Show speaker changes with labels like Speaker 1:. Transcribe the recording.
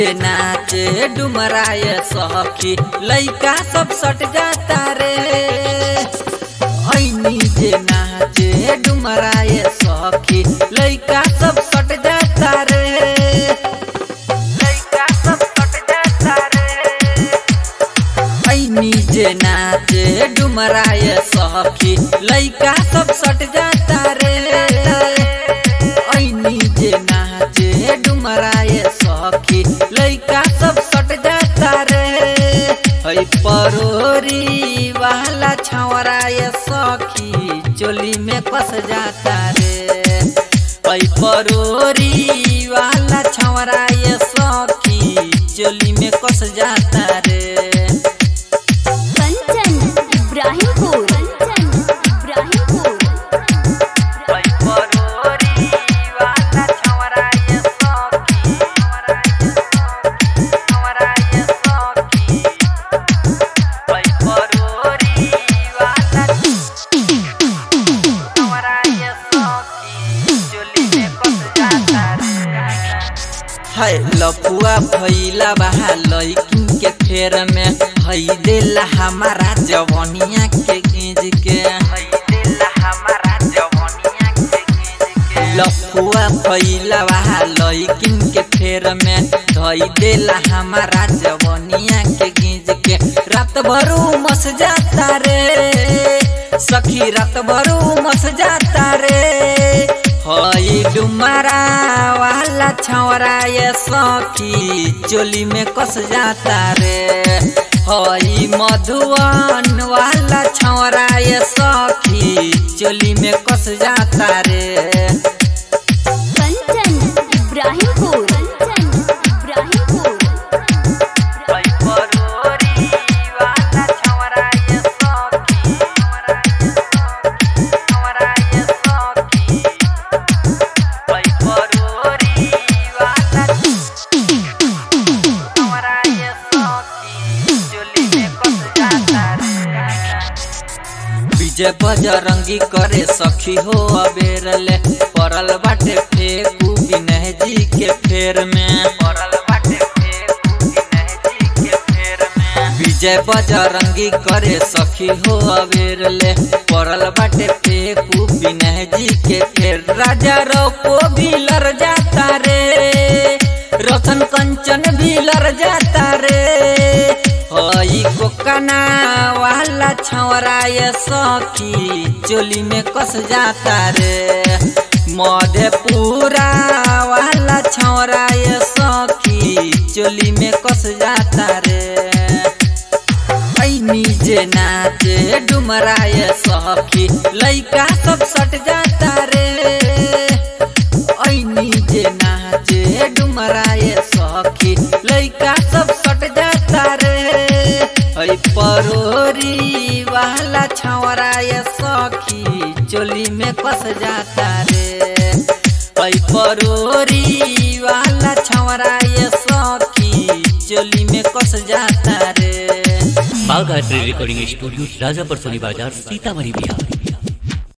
Speaker 1: जे नाचे डुमराय सखी लइका सब सट जाता रे ऐनी जे नाचे डुमराय सखी लइका सब सट जाता रे लइका सब सट जाता रे ऐनी जे नाचे डुमराय सखी लइका सब सट जाता रे ऐनी जे नाचे डुमराय सखी लइका सब सट जाता रे है परोरी वाला छवराय सखी चोली में कस जाता रे है परोरी वाला छवराय सखी चोली में कस जाता रे
Speaker 2: कंचन इब्राहिमपुर कंचन इब्राहिमपुर
Speaker 1: है लपुआ भैला बहा लइकिन के फेर में हई देला हमारा जवनिया के गीज के हई देला हमारा जवनिया के गीज के लपुआ भैला बहा लइकिन के फेर में धई देला हमारा जवनिया के गीज के रात भरू मस जाता रे सखी रात भरू मस जाता रे हई डुमरा वाला छौरा ये सखी चोली में कस जाता रे हई मधुवन वाला छौरा ये सखी चोली में कस जाता रे
Speaker 2: कंचन इब्राहिमपुर कंचन इब्राहिमपुर
Speaker 1: विजय बजरंगी करे सखी हो अबेरले पड़ल बाटे फेकू विनय जी के फेर में पड़ल बाटे फेकू विनय जी के फेर में विजय बजरंगी करे सखी हो अबेरले पड़ल बाटे फेकू विनय जी के फेर राजा रोको भी लड़ जाता रे रतन कंचन भी लड़ जाता रे हई कोकना वाला छौरा ये सखी चोली में कस जाता रे मधेपुरा वाला छौरा ये सखी चोली में कस जाता रे ऐनी जे नाचे डुमरा ये सखी लइका सब सट जाता रे ऐनी जे नाचे डुमरा ये सखी लइका सब सट जाता रे है परोरी वाला छौरा ये सखी चोली में कस जाता रे है परोरी वाला छौरा ये सखी चोली में कस जाता रे
Speaker 3: बाघ art recording studio Rajapar Soni बाजार सीतामढ़ी बिहार